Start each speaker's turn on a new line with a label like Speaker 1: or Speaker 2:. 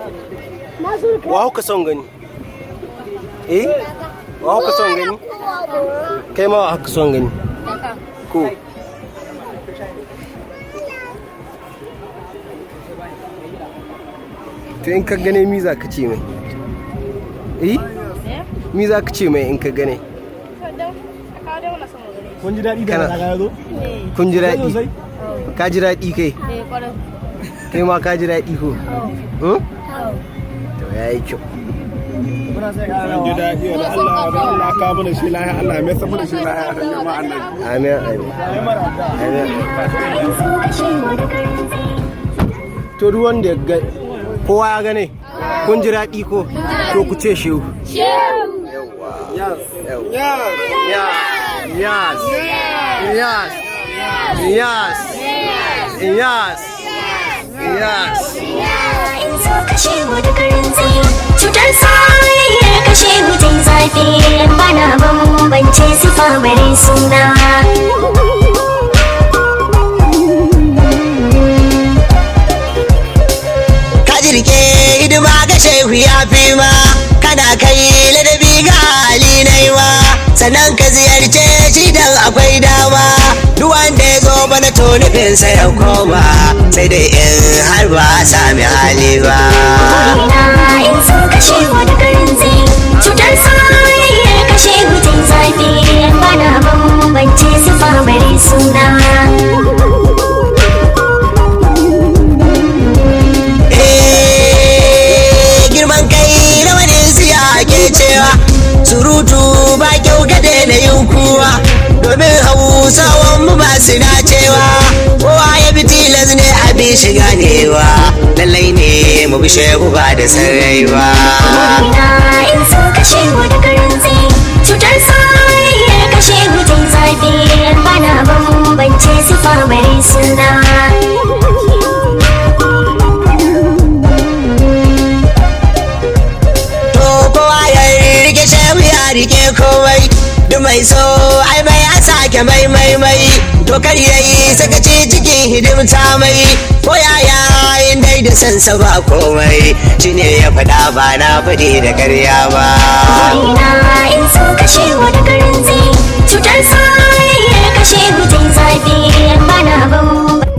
Speaker 1: wa hauka son gani eh wa hauka son gani kai ma wa hauka son gani ko to in ka gane mi za ka ce mai eh mi za ka ce mai in ka gane
Speaker 2: kun ji daɗi da
Speaker 1: Kana-
Speaker 2: kaga ya zo
Speaker 1: kun ji daɗi
Speaker 2: sosai
Speaker 1: ka ji daɗi kai kai ma ka ji daɗi ko Hmm? to ya yi kyau
Speaker 2: muna sai ka
Speaker 3: An ji daɗi wa da Allah wa da Allah ka mana shi lahiya Allah mai sa mana shi lahiya da jama'a annabi.
Speaker 1: amin amin amin to duk wanda ya ga kowa ya gane kun ji daɗi ko to ku ce shehu Yes. Yes. Yes. Yes. Yes. Yes.
Speaker 4: in so kashe mu da karin tsaye cutar soyayyar kashe mutum zafi bana bambance sifa bare suna
Speaker 5: ka jirge hidima ga shehu ya fi ma kana kai ladabi ga hali na yi ma sannan ka ziyarce shi dan akwai dama duk wanda ya zo bana to nufinsa ya koma sai dai in har ba a sami hali ba
Speaker 4: ina in so kashe mu da karin tsaye cutar soyayyar kashe mutum zafi bana bambance sifa bare suna
Speaker 5: Eh, girman kai na wani siya ke cewa surutu ba kyau ka daina yin kuwa domin hausawan mu ba su dacewa kowa ya bi tilas ne a bi shi ganewa lallai ne mu bi shehu ba da sarrai ba
Speaker 4: ina in so kashe mu da karin tsaye cutar soyayyar kashe mutum zafi bana bambance sifa bare suna
Speaker 5: to kowa ya rike shehu ya rike komai duk mai so ai mai a sake mai mai mai to kar yayi sakaci cikin hidimta mai ko yaya in dai da sansa ba komai shine ya faɗa ba na faɗi da ƙarya ba
Speaker 4: ina in so kashe mu da karin tsaye cutar soyayyar kashe mutum zafi bana bambance